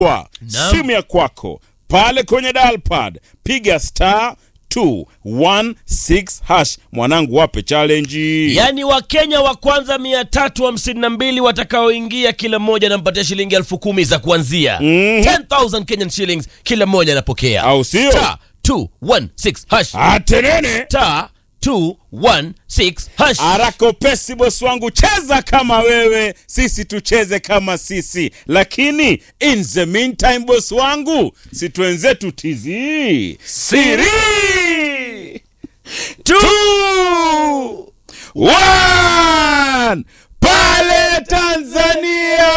Wa, Naam. simu ya kwako pale kwenye dialpad piga star 216 hash mwanangu wape challenge yaani wakenya wa kwanza mia tatu hamsini na mbili watakaoingia kila mmoja anampatia shilingi elfu kumi za kuanzia 10000 kenyan shillings kila mmoja anapokea Au sio? Star 216 hash atenene star 216 hash haraka upesi bosi wangu cheza kama wewe sisi tucheze kama sisi lakini in the meantime bosi wangu si twenzetu tizi siri two, one, pale tanzania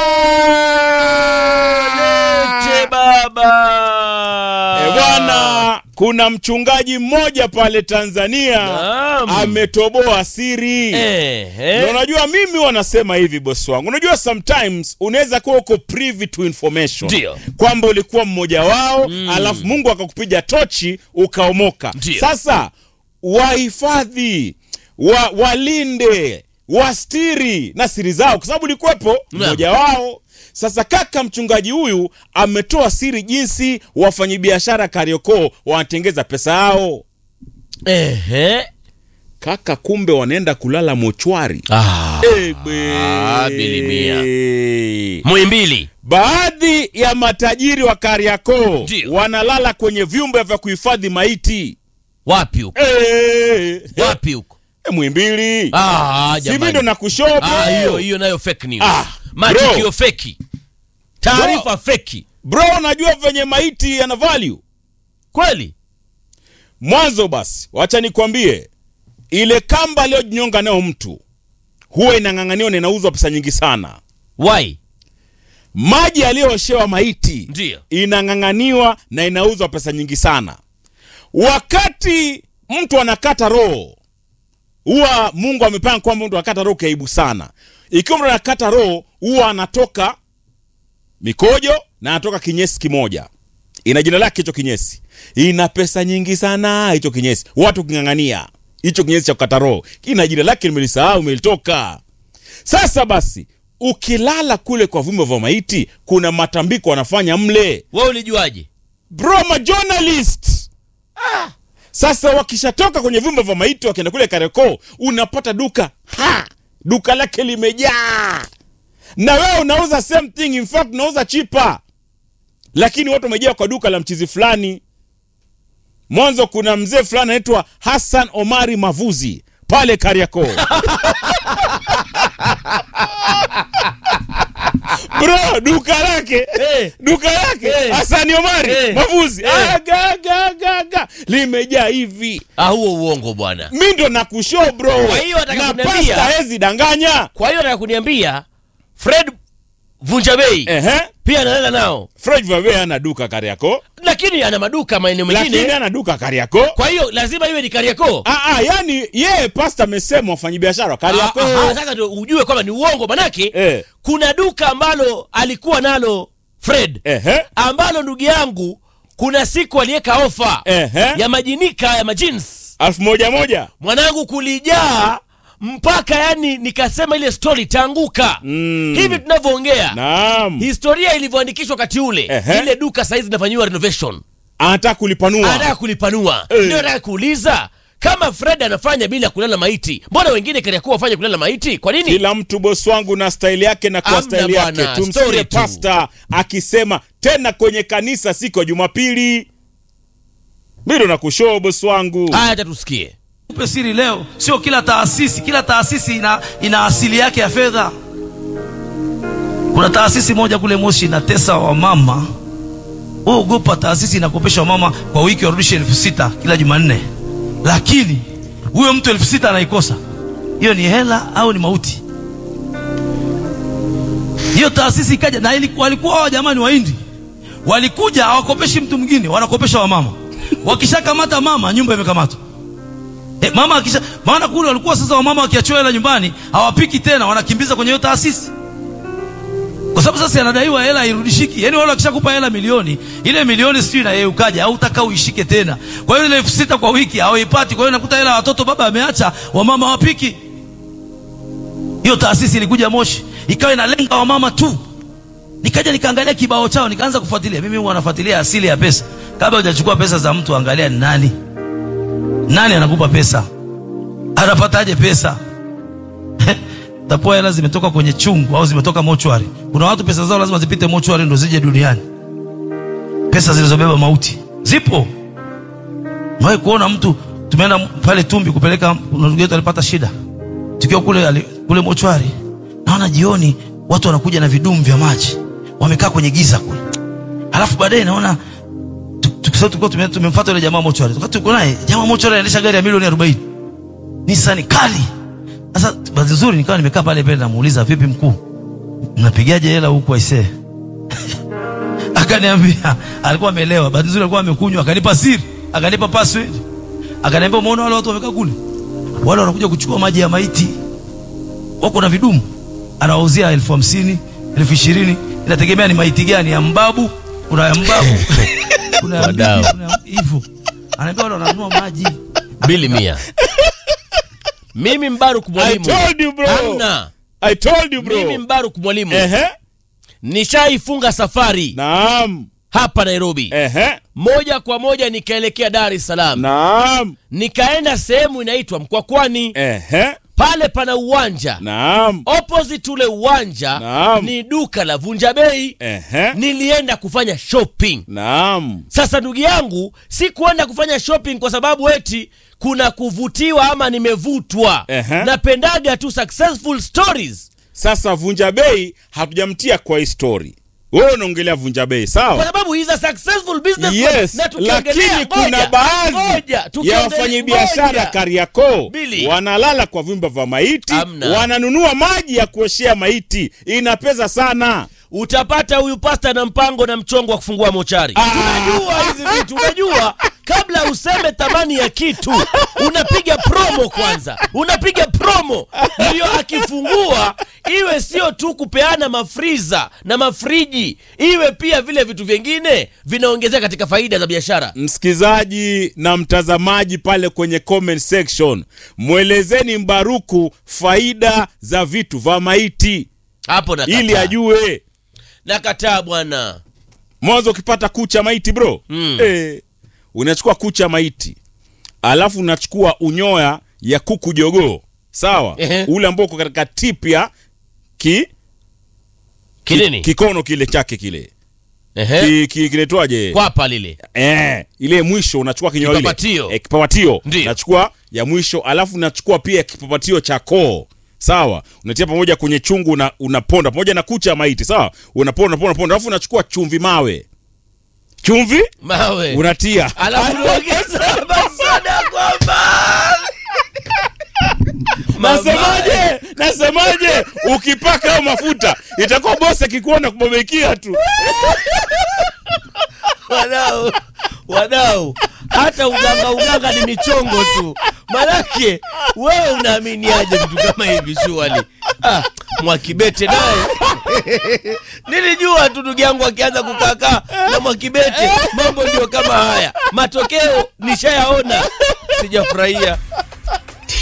Che baba E bwana, kuna mchungaji mmoja pale Tanzania Naam. ametoboa siri Eh, na eh. unajua mimi wanasema hivi bosi wangu unajua sometimes unaweza kuwa uko privy to information Ndio. kwamba ulikuwa mmoja wao alafu mungu akakupiga tochi ukaomoka Ndio. sasa wahifadhi wa, walinde wastiri na siri zao kwa sababu ulikuwepo Naam. mmoja wao sasa kaka mchungaji huyu ametoa siri jinsi wafanyabiashara kariokoo wanatengeza pesa yao Ehe. kaka kumbe wanaenda kulala mochwari Ah. Egbe. Ah, bilimia. Muimbili Baadhi ya matajiri wa Kariakoo Ndio. wanalala kwenye vyumba vya kuhifadhi maiti. wapi huko Eh, wapi huko eh, Mwimbili. Ah, Si mimi ndo jamani. nakushow bro. Ah, hiyo hiyo nayo fake news Ah, matukio bro. feki taarifa feki Bro, unajua venye maiti yana value? kweli Mwanzo basi, wacha nikwambie, ile kamba aliyojinyonga nayo mtu huwa inang'ang'aniwa na inauzwa pesa nyingi sana. why Maji aliyooshewa maiti ndio inang'ang'aniwa na inauzwa pesa nyingi sana. Wakati mtu anakata roho, huwa Mungu amepanga kwamba mtu anakata roho kiaibu sana. Ikiwa mtu anakata roho, huwa anatoka mikojo na anatoka kinyesi kimoja, ina jina lake hicho kinyesi, ina pesa nyingi sana hicho kinyesi, watu king'ang'ania hicho kinyesi cha kukata roho, ina jina lake, nimelisahau, imelitoka. Sasa basi, ukilala kule kwa vyumba vya maiti, kuna matambiko wanafanya mle we ulijuaje bro ma journalist ah. Sasa wakishatoka kwenye vyumba vya maiti wakienda kule Kariakoo, unapata duka ha, duka lake limejaa, na wewe unauza same thing, in fact unauza chipa, lakini watu wamejaa kwa duka la mchizi fulani. Mwanzo kuna mzee fulani anaitwa Hassan Omari Mavuzi pale Kariakoo. Bro, duka lake Eh. duka lake Eh. Hasani Omari Eh. Mavuzi Eh. aga, aga, aga, aga. limejaa hivi ah huo uongo bwana mi ndo nakushow bro Kwa hiyo wataka na kuniambia- pasta hezi danganya kwa hiyo nataka kuniambia fred vunja bei Ehe. pia analala nao Fred Vabe ana duka Kariakoo lakini ana maduka maeneo lakini mengine ana duka Kariakoo kwa hiyo lazima iwe ni kariakoo Ah, ah, yani yeye pasta amesema wafanyabiashara wa Ah, aha, Kariakoo sasa ndio ujue kwamba ni uongo manake Eh. kuna duka ambalo alikuwa nalo fred Ehe. ambalo ndugu yangu kuna siku aliweka ofa Ehe. ya majinika ya majins alfu moja moja mwanangu kulijaa mpaka yani nikasema ile story taanguka Mm. hivi tunavyoongea naam historia ilivyoandikishwa wakati ule Ehe. ile duka saizi inafanyiwa renovation anataka kulipanua anataka kulipanua Eh. ndio nataka kuuliza kama fred anafanya bila kulala maiti mbona wengine kariakuwa wafanye kulala maiti kwa nini kila mtu bosi wangu na staili yake na kwa Amna staili yake bwana, tumsikie story tu. pasta akisema tena kwenye kanisa siku ya jumapili mido na kushoo bosi wangu haya hata tusikie Nipe siri leo, sio kila taasisi. Kila taasisi ina, ina asili yake ya fedha. Kuna taasisi moja kule Moshi inatesa wamama. Wewe ogopa, taasisi inakopesha wamama kwa wiki warudishe elfu sita kila Jumanne, lakini huyo mtu elfu sita anaikosa. Hiyo ni hela au ni mauti? Hiyo taasisi ikaja na ili- walikuwa hawa jamani Wahindi walikuja, hawakopeshi mtu mwingine, wanakopesha wamama. Wakishakamata mama, nyumba imekamatwa. E, mama akisha maana kule walikuwa sasa wamama wakiachiwa hela nyumbani hawapiki tena, wanakimbiza kwenye hiyo taasisi, kwa sababu sasa anadaiwa hela hairudishiki. Yani wale wakishakupa hela milioni, ile milioni sijui inayeukaja au utaka uishike tena. Kwa hiyo ile elfu sita kwa wiki hawaipati. Kwa hiyo nakuta hela ya watoto baba ameacha, wamama hawapiki. Hiyo taasisi ilikuja Moshi, ikawa inalenga wamama tu. nikaja nikaangalia kibao chao nikaanza kufuatilia mimi huwa nafuatilia asili ya pesa kabla hujachukua pesa za mtu angalia ni nani nani anakupa pesa anapataje pesa tapoa hela zimetoka kwenye chungu au zimetoka mochwari kuna watu pesa zao lazima zipite mochwari ndo zije duniani pesa zilizobeba mauti zipo Mwae kuona mtu tumeenda pale Tumbi kupeleka kuna ndugu yetu alipata shida. Tukiwa kule ali, kule mochwari. Naona jioni watu wanakuja na vidumu vya maji. Wamekaa kwenye giza kule. Alafu baadaye naona tu- tukisema tulikuwa tume- tumemfuata yule jamaa mochwari. Wakati tuko naye, jamaa mochwari anaendesha gari ya milioni 40. Nissan kali. Sasa bahati nzuri nikawa nimekaa pale pale namuuliza vipi mkuu? Mnapigaje hela huku aisee? akaniambia alikuwa amelewa, bahati nzuri alikuwa amekunywa, akanipa siri, akanipa password, akaniambia umeona wale watu wamekaa kule, wale wanakuja kuchukua maji ya maiti, wako na vidumu, anawauzia elfu hamsini elfu ishirini inategemea ni maiti gani, ya mbabu, kuna ya mbabu, kuna ya Wadau. mbibi, kuna ya hivyo. Anaambia wale wananunua maji bili mia mimi mbaruk I mwalimu told you bro. hamna I told you bro. mimi mbaruk mwalimu Ehe. nishaifunga safari Naam. hapa nairobi Ehe. moja kwa moja nikaelekea dar es salaam Naam. nikaenda sehemu inaitwa mkwakwani Ehe. pale pana uwanja Naam. opposite ule uwanja Naam. ni duka la vunja bei Ehe. nilienda kufanya shopping Naam. sasa ndugu yangu si kuenda kufanya shopping kwa sababu eti kuna kuvutiwa ama nimevutwa Ehe. napendaga tu successful stories Sasa vunja bei hatujamtia kwa hii story. Wewe unaongelea vunja bei, kwa sawa? sababu he's a successful businessman. Yes, na tukiongelea- lakini kuna ngoja, baadhi ngoja, ya tukiongelea- wafanyabiashara ngoja. Kariakoo Bili. wanalala kwa vyumba vya maiti, Amna. wananunua maji ya kuoshea maiti, inapeza sana. utapata huyu pasta na mpango na mchongo wa kufungua mochari Ah. tunajua hizi vitu unajua kabla useme thamani ya kitu unapiga promo kwanza unapiga promo ndio akifungua iwe sio tu kupeana mafriza na mafriji iwe pia vile vitu vingine vinaongezeka katika faida za biashara Msikizaji na mtazamaji pale kwenye comment section, mwelezeni Mbaruku faida za vitu vya maiti hapo nakataa. ili ajue. nakataa bwana Mwanzo ukipata kucha maiti bro, Mm. eh, unachukua kucha maiti alafu unachukua unyoya ya kuku jogoo, sawa, Ehe. ule ambao uko katika tip ya ki, kinini kikono kile chake kile Ehe. ki, ki, kinaitwaje? kwapa lile Eh, ile mwisho unachukua kinyoa ile Kipapatio. eh, kipapatio Ndiyo. nachukua ya mwisho alafu nachukua pia kipapatio cha koo sawa unatia pamoja kwenye chungu una, unaponda pamoja na kucha ya maiti sawa unaponda unaponda unaponda alafu unachukua chumvi mawe chumvi mawe unatia alafu unaongeza masoda kwa mbali nasemaje nasemaje ukipaka hayo mafuta itakuwa bosi akikuona kubabekia tu wadau wadau hata uganga uganga ni michongo tu manake wewe unaaminiaje vitu kama hivi shuali ah, mwakibete naye nilijua tu ndugu yangu akianza kukakaa na mwakibete mambo ndio kama haya matokeo nishayaona sijafurahia